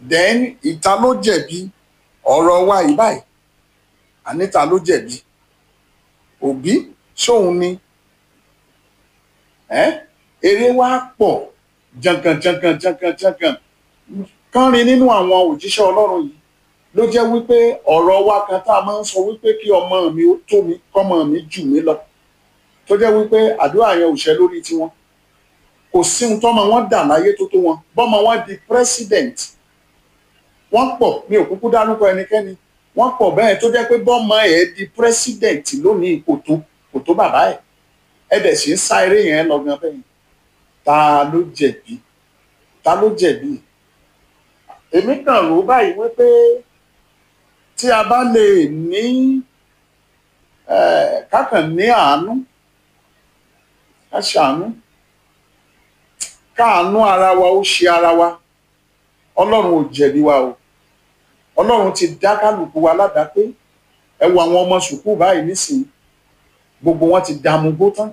then ìta ló jẹ̀bi ọ̀rọ̀ wa yìí báyìí àníta ló jẹ̀bi òbí ṣóun ni ẹ́ eré wa pọ̀ jankan jankan jankan jankan kánrin nínú àwọn òjíṣẹ́ ọlọ́run yìí ló jẹ́ wípé ọ̀rọ̀ wa kan tá a máa ń sọ wípé kí ọmọ mi ó tó mi kọ́mọ mi jù mí lọ tó jẹ́ wípé àdúrà yẹn ò ṣẹ lórí tiwọn kò sí ohun tọ́mọ wọn dà láyé tó tó wọn bọ́mọ wọn di president wọ́n pọ̀ mi ò kúkú dárúkọ ẹnikẹ́ni wọ́n pọ̀ bẹ́ẹ̀ tó jẹ́ pé bọ́mọ ẹ̀ di president lónìí kò tó kò tó bàbá ẹ̀ ẹ̀ dẹ̀ sì ń sá eré yẹn lọ gan bẹ́ẹ̀ ta ló jẹ̀bi ta ló jẹ̀bi èmi kàn rò báyìí wípé tí a bá lè ní kákàn ní àánú ká ṣàánú káàánú ara wa ó ṣe ara wa ọlọ́run ò jẹ̀bi wa o ọlọ́run ti dá kálukú wa ládàá pé ẹ wo àwọn ọmọ sùkúù báyìí nísìnyí gbogbo wọn ti dààmú gbó tán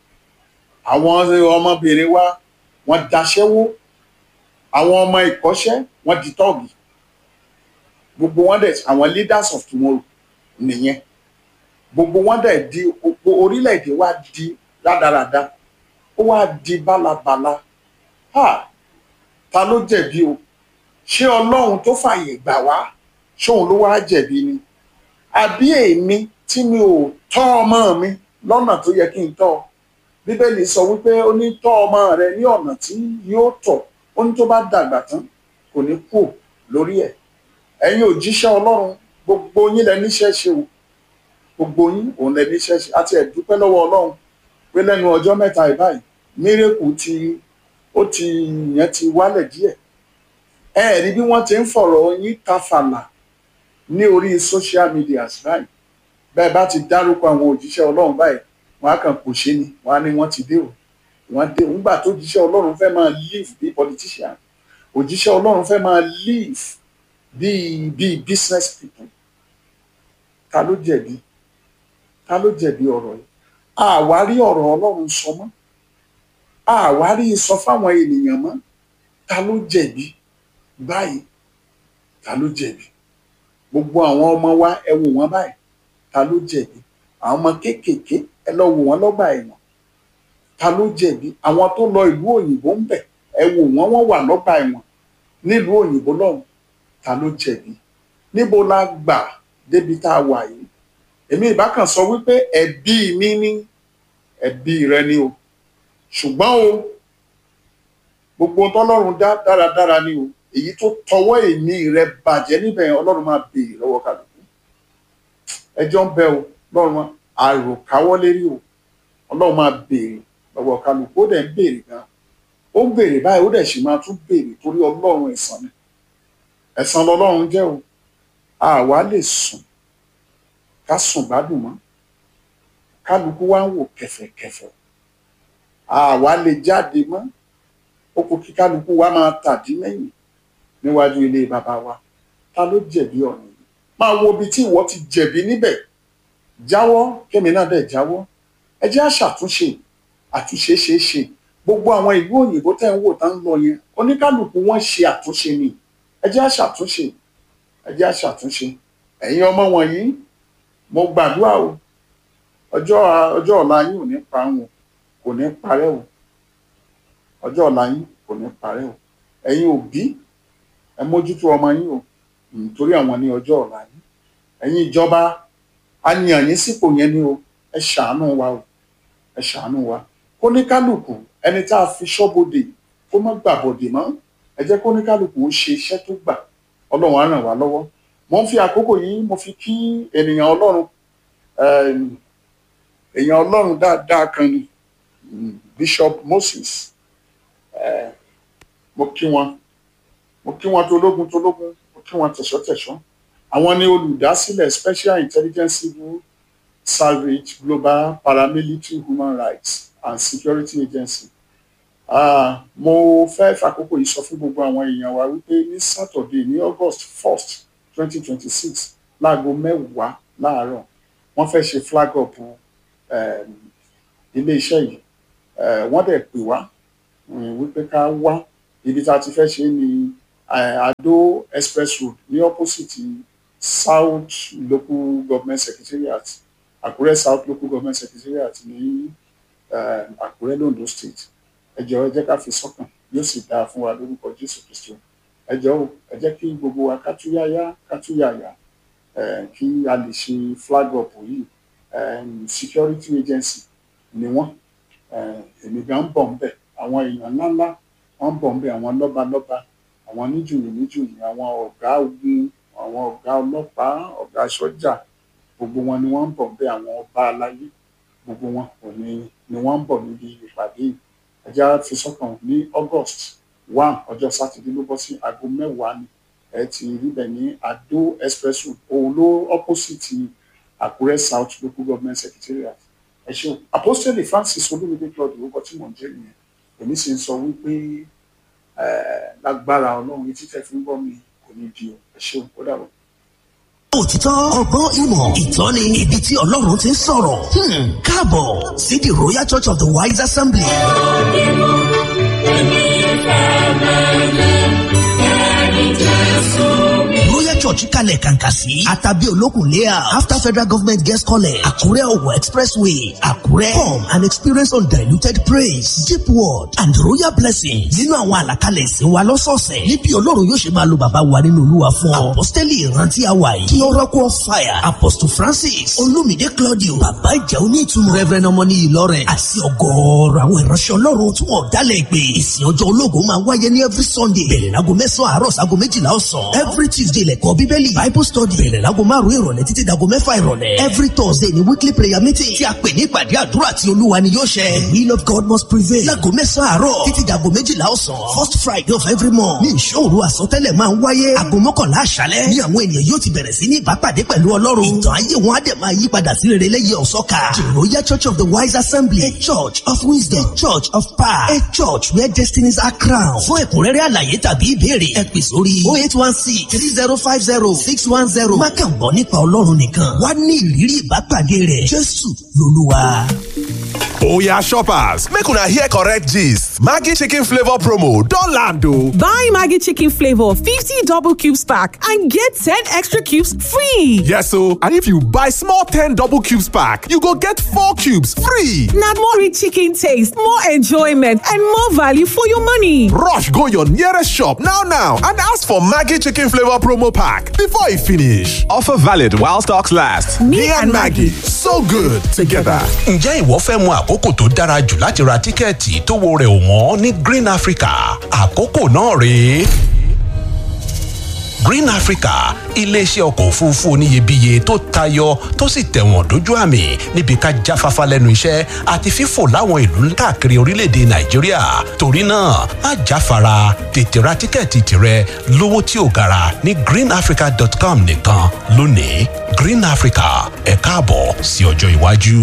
àwọn ọmọbìnrin wa wọ́n daṣẹ́wó àwọn ọmọ ìkọ́ṣẹ́ wọ́n di tọ́ọ̀gì gbogbo wọn dẹ̀ àwọn leaders of tomorrow nìyẹn gbogbo wọn dẹ̀ di orílẹ̀-èdè wa di rádaràda ó wá di bálabàla ha ta ló jẹ̀bi o ṣé ọlọ́run tó fààyè gbà wá ṣóun ló wá jẹ̀bi ni àbí èmi tí mi ò tọ́ ọmọ mi lọ́nà tó yẹ kí n tọ́ ọ bíbélì sọ wípé ó ní tọ́ ọmọ rẹ ní ọ̀nà tí yóò tọ̀ ó ní tó bá dàgbà tán kò ní kú lórí ẹ̀ ẹ̀yin òjíṣẹ́ ọlọ́run gbogbo yín lẹ níṣẹ́ ṣe o gbogbo yín òun lẹ níṣẹ́ ṣe àti ẹ̀dúpẹ́ lọ́wọ́ ọlọ́run pé lẹ́nu ọjọ́ mẹ́ta ìbáyìí mírèkù ti ó ti yẹn ti wálẹ̀ díẹ̀ ẹ rí bí wọ́n ti ń fọ̀rọ̀ yín tafàlà ní orí social media báyìí bẹ́ẹ̀ bá ti dárúkọ àwọn òjíṣẹ́ ọlọ́run báyìí wọ́n á kàn kò ṣe ni wọ́n á ní wọ́n ti dé o wọ́n dé nígbà tó òjíṣẹ́ ọlọ́run fẹ́ máa live bí politician òjíṣẹ́ ọlọ́run fẹ́ máa live bí bí business people ta ló jẹ̀bi ta ló jẹ̀bi ọ̀rọ̀ yìí àwárí ọ̀rọ̀ ọlọ́run sọ mọ́ àwárí sọ fáwọn ènìyàn mọ́ ta ló jẹ̀bi báyìí ta ló jẹ̀bi gbogbo àwọn ọmọ wa ẹ wò wọ́n báyìí ta ló jẹ̀bi àwọn ọmọ kéékèèké ẹ lọ wò wọ́n lọ́gbà ẹ̀wọ̀n ta ló jẹ̀bi àwọn tó lọ ìlú òyìnbó ń bẹ̀ ẹ wò wọ́n wọ́n wà lọ́gbà ẹ̀wọ̀n nílùú òyìnbó lọ́hùn ta ló jẹ̀bi níbo la gbà débi tá a wà yìí èmi ìbá kan sọ wípé ẹ̀bi mi ní ẹ̀bi rẹ ni o ṣùgbọ́n o gbogbo tọ́lọ́run dá dáradára ni o èyí tó tọwọ́ èmi rẹ bàjẹ́ níbẹ̀ ọlọ́run máa béèrè lọ́wọ́ kálukú ẹjọ́ ń bẹ o lọ́run àròkáwọ́ lérí o ọlọ́run máa béèrè lọ́wọ́ kálukú ó dẹ̀ ń béèrè gan ó ń béèrè báyìí ó dẹ̀ sì máa tún béèrè torí ọlọ́run ẹ̀san ni ẹ̀san lọ́lọ́run jẹ́ o àwa lè sùn ká sùn gbádùn mọ́ kálukú wá ń wò kẹfẹ̀kẹfẹ̀ àwa lè jáde mọ́ ó kó kí kálukú wa máa tàdí mẹ́yìn níwájú ilé bàbá wa ta ló jẹ̀bi ọ̀rọ̀ yìí máa wo ibi tí ìwọ ti jẹ̀bi níbẹ̀ jáwọ́ kémi náà dẹ̀ jáwọ́ ẹ jẹ́ àṣàtúnṣe àtúnṣe ṣeé ṣe gbogbo àwọn ìlú òyìnbó tẹ́ ń wò tá ń lọ yẹn oníkálukú wọn ṣe àtúnṣe ni ẹ jẹ́ àṣàtúnṣe ẹ jẹ́ àṣàtúnṣe ẹ̀yin ọmọ wọ̀nyí mo gbàdúrà o ọjọ́ ọjọ́ ọ̀la yín ò ní parun o kò ní parẹ́ o ọjọ́ ọ̀la yín kò ní parẹ́ o ẹ̀yin òbí ẹ mójútó ọmọ yín o nítorí àwọn ní ọjọ́ ọ̀la yín ẹ̀yin ìjọba a yàn yín sípò yẹn ni o ẹ ṣàánú wa o ẹ ṣàánú wa kó ní kálukú ẹni tá a fi ṣọ́bodè kó má gbàbọ̀dè mọ́ ẹ jẹ́ kó ní kálukú ó ṣe iṣẹ́ tó gbà ọlọ́run á ràn wá lọ́wọ́ mo ń fi àkókò yìí mo fi kí ènìyàn ọlọ́run èèyàn ọlọ́run dáadáa kan ni Bishop Moses eh, mo kí wọn mo kí wọn tológun tológun mo kí wọn tẹ̀sọ́tẹ̀sọ́ àwọn ni olùdásílẹ̀ Special Intelligence Civil Salvage Global Paramilitary Human Rights and Security Agency uh, mo fẹ́ fàkókò yìí sọ fún gbogbo àwọn èèyàn wa wípé ní Saturday ní August first twenty twenty six láago mẹ́wàá láàárọ̀ wọ́n fẹ́ ṣe flag up um, iléeṣẹ́ yìí wọ́n dẹ̀ pè wá wípé ká wá ibi tá a ti fẹ́ ṣe ní eh, Ado Express Road ní opposite South Local Government Secretariat Àkúrẹ́ South Local Government Secretariat ní eh, Àkúrẹ́ londo State ẹ jọ̀ọ́ ẹ jẹ́ ká fi sọ́kàn yóò sì dáa fún wa lórúkọ Jésù Kristu ẹ jọ̀ọ́ o, ẹ jẹ́ kí gbogbo wa kátúyáyá kátúyàyà eh, kí a lè ṣe flag up yìí um, security agency ni wọ́n eh, èmi gan ń bọ̀ ń bẹ̀ àwọn èèyàn ńláńlá wọ́n ń bọ̀ ń bẹ̀ àwọn lọ́balọ́ba àwọn níjòyè níjòyè àwọn ọ̀gá ogun àwọn ọ̀gá ọlọ́pàá ọ̀gá sọ́jà gbogbo wọn ni wọ́n ń bọ̀ ń bẹ̀ àwọn ọba aláyé gbogbo wọn kò ní ni wọ́n ń bọ̀ níbi ìpàdé yìí ẹjá fi sọ́kàn ní August one ọjọ́ sátidé ló bọ́ sí aago mẹ́wàá ni ẹ ti rí bẹ̀ ní Ado Express Road òun ló opposite Àkúrẹ́ South Local Government Secretariat ẹ ṣeun Apostole Francis Olúmídé Claude orúkọ tí mò ń jẹ́ nìyẹn èmi sì ń sọ wípé eh, lágbára Ọlọ́run etí tẹ́ fi ń gbọ́ mi kò ní di o ẹ ṣeun ó dàbọ̀. òtítọ́ ọgbọ́n ìmọ̀ ìtọ́ni ibi tí ọlọ́run ti ń sọ̀rọ̀ Hmm, káàbọ̀ sí the royal church of the wise assembly. royal church kalẹ̀ kàǹkà sí àtàbí olókùn layout after federal government guest college àkúrẹ́ ọ̀wọ̀ expressway àkúrẹ́ come and experience undiluted praise deep word and royal blessings nínú àwọn àlàkalẹ̀ ìsìn wa lọ́sọ̀ọ̀sẹ̀ níbi ọlọ́run yóò ṣe máa lo bàbá wa nínú olúwa fún ọ apostoli ìrántí àwa yìí kí oracle of fire apostle francis olumide claudio bàbá ìjà onítùmọ̀ reverend ọmọní ìlọrin àti ọgọ́ọ̀rọ̀ àwọn ìránṣẹ́ ọlọ́run tí wọ́n dálẹ̀ pé ìsìn ọjọ́ ológun máa wáyé ní every sunday bẹ̀rẹ̀ láago mẹ́sàn-án àárọ̀ sáago méjìlá ọ̀sán every tuesday lẹ́kọ̀ọ́ bíbélì bible study bẹ̀rẹ̀ láago márùn-ún ìrọ̀lẹ́ títí dago mẹ́fà ìrọ̀lẹ́ every thursday ni weekly prayer meeting tí a pè ní ìpàdé àdúrà tí olúwa ni yóò ṣẹ the will of god must prevail láago mẹ́sàn-án àárọ̀ títí dago méjìlá ọ̀sán first friday of every month ní ìṣòro àsọtẹ́lẹ̀ máa ń wáyé aago mọ́kànlá àṣálẹ́ ní àwọn ènìyàn yóò ti bẹ̀rẹ̀ sí ní ìbápàdé pẹ̀lú ọlọ́run ìtàn ayé wọn á dẹ̀ máa yí padà sí rere lẹ́yìn ọ̀sọ́ka the royal church of the wise assembly a church of wisdom a church of power a church where destinies are crowned fún ẹ̀kúnrẹ́rẹ́ àlàyé tàbí ìbéèrè ẹ pè sórí oh eight one six three zero five zero six one zero má kàn gbọ́ nípa ọlọ́run nìkan wá ní ìrírí ìbápàdé rẹ̀ jésù lolúwa. Oya shoppers, make una hear correct gist. Maggi chicken flavor promo don land o. Buy Maggie Chicken Flavor 50 double cubes pack and get 10 extra cubes free. Yes o, and if you buy small 10 double cubes pack, you go get 4 cubes free. Now more rich chicken taste, more enjoyment, and more value for your money. Rush go your nearest shop now now and ask for Maggi chicken flavor promo pack before e finish. Offer valid while stocks last. Me and Maggie, so good together. Ǹjẹ́ ìwọ fẹ́ mọ àkókò tó dára jù láti ra tíkẹ́ẹ̀tì tówó rẹ̀ ò wọ́n ní Green Africa? Àkókò náà rèé. Green Africa iléeṣẹ́ ọkọ̀ òfurufú oníyebíye tó tayọ tó sì tẹ̀wọ̀n dójú àmì níbi ká jáfáfá lẹ́nu iṣẹ́ àti fífò láwọn ìlú káàkiri orílẹ̀-èdè Nàìjíríà torí náà má jáfara tètè ra tíkẹ́ẹ̀tì tirẹ̀ lówó tí ò gara ní greenafrica.com nìkan lónìí Green Africa ẹ káàbọ̀ sí ọjọ́ iwájú.